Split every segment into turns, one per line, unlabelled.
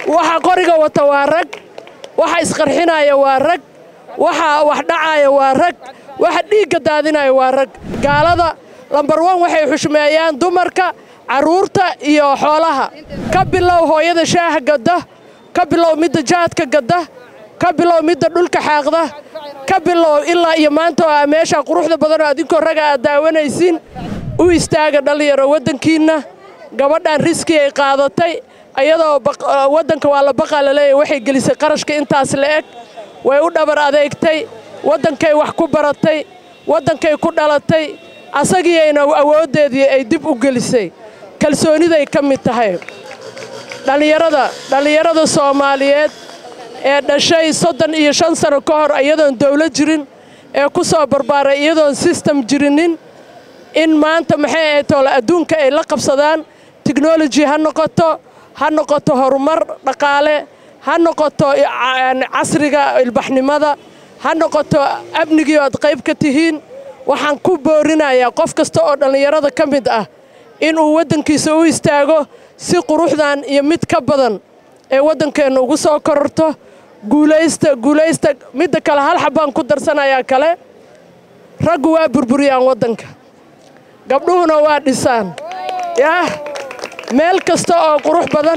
waxa qoriga wata waa rag waxa isqarxinaya waa rag waxa wax dhacaya waa rag waxa dhiigga daadinaya waa rag gaalada lambar wan waxay xushmeeyaan dumarka carruurta iyo xoolaha ka bilow hooyada shaaha gadda ka bilow midda jaadka gadda ka bilow midda dhulka xaaqda ka bilow ilaa iyo maanta oo meesha quruxda badanoo adinkoo raga aad daawanaysiin u istaaga dhallinyaro waddankiinna gabadhan riski ay qaadatay ayadoo waddanka waa la baqaa laleeyahy waxay gelisay qarashka intaas la eg way u dhabar adeegtay waddankay wax ku baratay waddankay ku dhalatay asagiiayna awooddeedii ay dib u gelisay kalsooniday ka mid tahay dhallinyarada dhallinyarada soomaaliyeed ee dhashay soddon iyo shan sano ka hor iyadoon dawlad jirin ee ku soo barbaaray iyadoon sistem jirinin in maanta maxay ahayd toole adduunka ay la qabsadaan teknoloji ha noqoto ha noqoto horumar dhaqaale ha noqoto casriga ilbaxnimada ha noqoto amnigii aad qayb ka tihiin waxaan ku boorinayaa qof kasta oo dhallinyarada ka mid ah inuu waddankiisa u istaago si quruxdan iyo mid ka badan ee waddankeenna ugu soo kororto guulaysta guulaysta midda kale hal xabbaan ku darsanayaa kale raggu waa burburiyaan waddanka gabdhuhuna waa dhisaan yaah meel kasta oo qurux badan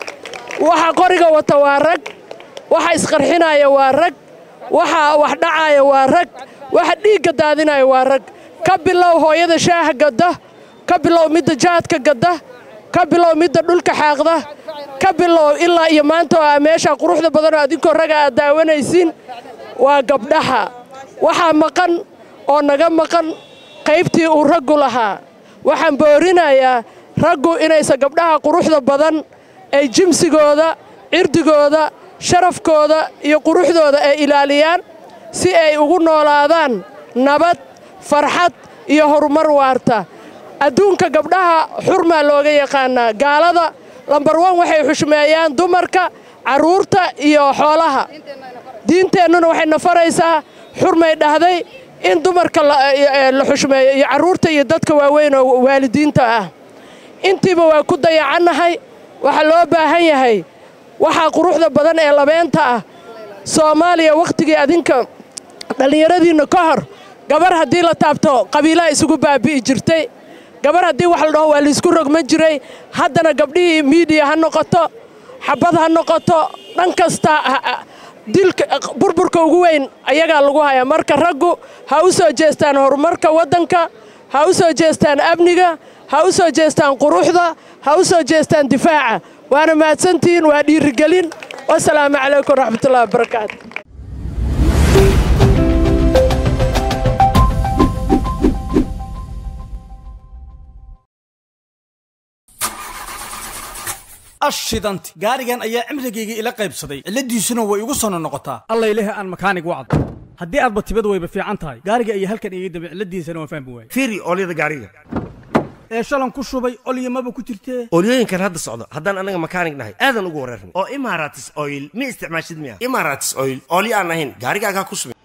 waxa qoriga wata waa rag waxa isqarxinaya waa rag waxa wax dhacaya waa rag waxa dhiigga daadinaya waa rag ka bilow hooyada shaaha gadda ka bilow midda jaadka gadda ka bilow midda dhulka xaaqda ka bilow ilaa iyo maanta oo meesha quruxda badanoo adinkoo raga aad daawanaysiin waa gabdhaha waxaa maqan oo naga maqan qaybtii uu raggu lahaa waxaan boorinayaa raggu inaysan gabdhaha quruxda badan ay jimsigooda cirdigooda sharafkooda iyo quruxdooda ay ilaaliyaan si ay ugu noolaadaan nabad farxad iyo horumar waarta adduunka gabdhaha xurmaa looga yaqaanaa gaalada lambar wan waxay xushmeeyaan dumarka carruurta iyo xoolaha diinteennuna waxay nafaraysaa xurmay dhahday in dumarka la xushmeeyo iyo carruurta iyo dadka waaweyn oo waalidiinta ah intiiba waa ku dayacannahay waxaa loo baahan yahay waxaa quruxda badan ee labeenta ah soomaaliya wakhtigii adinka dhallinyaradiinna ka hor gabar haddii la taabto qabiilaha isugu baabi'i jirtay gabar haddii wax la dhaho waa laisku rogman jiray haddana gabdhihii miidiya ha noqoto xabad ha noqoto dhan kasta dilka burburka ugu weyn ayagaa lagu hayaa marka raggu ha u soo jeestaan horumarka waddanka ha u soo jeestaan amniga ha u soo jeestaan quruxda ha u soo jeestaan difaaca waana mahadsantihiin waa dhiirigelin wasalaamu calaykum waraxmatullahi wabarakaatu
ashidanti gaarigan ayaa cimrigayga ila qaybsaday cilladiisuna way igu sono noqotaa
alla ilahi aan makaanig wacd haddii aadba tibad wayba fiican tahay gaariga ayaa halkan iga dambe cilladiisana waan fahmi waayey
fiiri oolyada gaariga
ee shalan ku shubay olyamaba ku jirtee
oolyooyinkan hadda socda haddaan annaga makaanig nahay aadan ugu wareerna oo imaratis oil ma isticmaashid miya imaratis oil oolyo aan ahayn gaarigaagaa ku subin